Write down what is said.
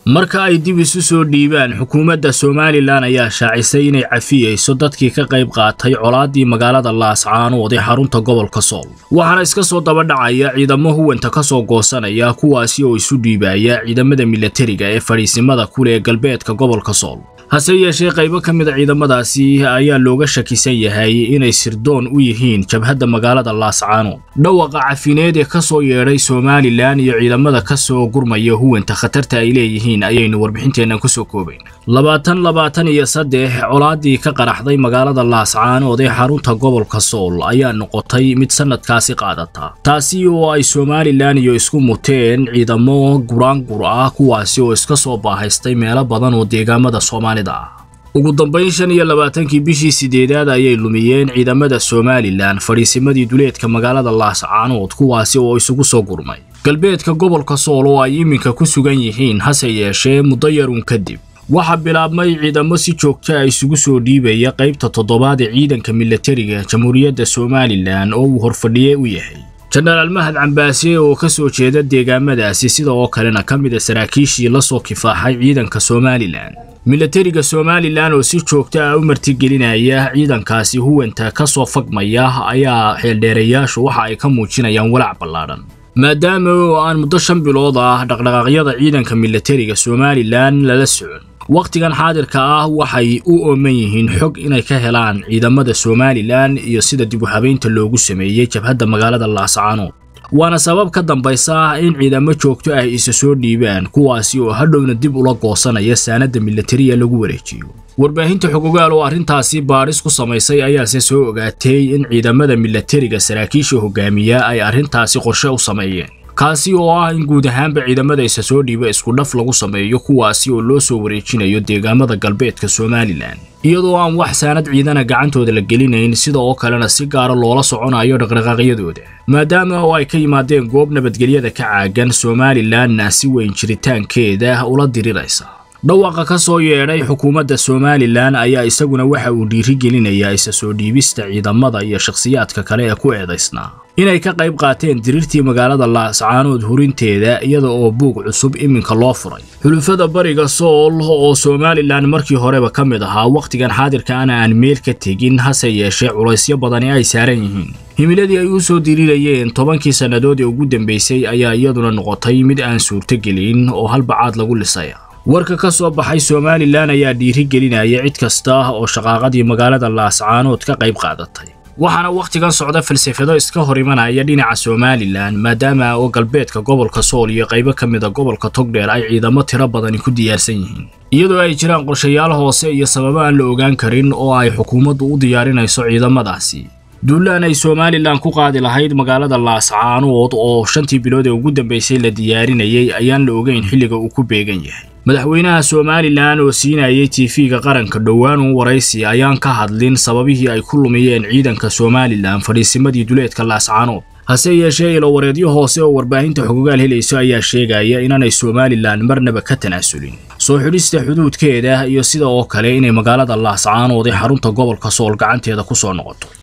marka ay dib isu soo dhiibaan xukuumadda somalilan ayaa shaacisay inay cafiyeyso dadkii ka qayb qaatay colaaddii magaalada laascaanood ee xarunta gobolka sool waxaana iska soo dabadhacaya ciidamo huwanta ka soo goosanaya kuwaasi oo isu dhiibaya ciidamada milatariga ee fadhiisimada kule ee galbeedka gobolka sool hase yeeshee qaybo ka mid a ciidamadaasi ayaa looga shakisan yahay inay sirdoon u yihiin jabhadda magaalada laascaanood dhawaqa cafineed ee ka soo yeedhay somalilan iyo ciidamada ka soo gurmaya huwanta khatarta ay leeyihiin ayaynu warbixinteennan kusoo koobayn labaatan labaatan iyo saddex colaaddii ka qaraxday magaalada laascaanood ee xarunta gobolka sool ayaa noqotay mid sannadkaasi qaadata taasi oo ay somalilan iyo isku muteen ciidamo guraangur ah kuwaasi oo iska soo baahaystay meelo badan oo deegaamada soomaalida ah ugu dambayn shan iyo labaatankii bishii sideedaad ayay lumiyeen ciidamada somalilan fadhiisimadii duleedka magaalada laascaanood kuwaasi oo isugu soo gurmay galbeedka gobolka sool oo ay iminka ku sugan yihiin hase yeeshee muddo yarun kadib waxaa bilaabmay ciidamo si joogta a isugu soo dhiibaya qaybta toddobaad ee ciidanka milatariga jamhuuriyadda somalilan oo uu horfadhiye u yahay jenaraal mahad cambaase oo ka soo jeeda deegaamadaasi sida oo kalena ka mid a saraakiishii la soo kifaaxay ciidanka somalilan milatariga somalilan oo si joogta ah u martigelinaya ciidankaasi huwanta ka soo fagmaya ayaa xeeldheerayaashu waxa ay ka muujinayaan walaac ballaadhan maadaama oo aan muddo shan bilood ah dhaqdhaqaaqyada ciidanka milatariga somalilan lala socon wakhtigan xaadirka ah waxay u ooman yihiin xog inay ka helaan ciidamada somalilan iyo sida dib u habeynta loogu sameeyey jabhadda magaalada laascaanood waana sabab ka dambaysa in ciidamo joogto ah isa soo dhiibaan kuwaasi oo hadhowna dib ula goosanaya saanadda milatariya lagu wareejiyo warbaahinta xogogaal oo arrintaasi baadhis ku samaysay ayaase soo ogaatay in ciidamada milatariga saraakiisha hogaamiya ay arrintaasi qorshe u sameeyeen kaasi oo ah in guud ahaanba ciidamada isa soo dhiiba isku dhaf lagu sameeyo kuwaasi oo loo soo wareejinayo deegaamada galbeedka somalilan iyadoo aan wax saanad ciidana gacantooda la gelinayn sida oo kalena si gaara loola soconayo dhaqdhaqaaqyadooda maadaama oo ay ka yimaadeen goob nabadgelyada ka caagan somalilanna si weyn jiritaankeeda ula diriraysa dhawaqa ka soo yeedhay xukuumadda somalilan ayaa isaguna waxa uu dhiirigelinayaa isa soo dhiibista ciidamada iyo shakhsiyaadka kale ee ku eedaysnaa inay ka qayb qaateen diriirtii magaalada laascaanood hurinteeda iyada oo buug cusub iminka loo furay xulufada bariga sool oo somalilan markii horeba ka mid ahaa wakhtigan xaadirkaana aan meel ka tegin hase yeeshee culaysyo badani ay saaran yihiin himiladii ay u soo diriirayeen tobankii sannadood ee ugu dambaysay ayaa iyaduna noqotay mid aan suurtogelin oo halbacaad lagu lisaya warka ka soo baxay somalilan ayaa dhiirigelinaya cid kasta oo shaqaaqadii magaalada laascaanood ka qayb qaadatay waxaana wakhtigan socda falsafado iska hor imanaya dhinaca somalilan maadaama oo galbeedka gobolka sool iyo qaybo ka mida gobolka togdheer ay ciidamo tiro badani ku diyaarsan yihiin iyadoo ay jiraan qorshayaal hoose iyo sababo aan la ogaan karin oo ay xukuumaddu u diyaarinayso ciidamadaasi duulaan ay somalilan ku qaadi lahayd magaalada laascaanood oo shantii bilood ee ugu dambaysay la diyaarinayay ayaan la ogeyn xilliga uu ku beegan yahay madaxweynaha somalilan oo siinayay tv-ga qaranka dhowaan u waraysi ayaan ka hadlin sababihii ay ku lumiyeen ciidanka somalilan fadhiisimadii duleedka laascaanood hase yeeshee ilowareedyo hoose oo warbaahinta xogogaal helayso ayaa sheegaya inaanay somalilan marnaba ka tanaasulin soo xidhista xuduudkeeda iyo sida oo kale inay magaalada laascaanood ee xarunta gobolka sool gacanteeda ku soo noqoto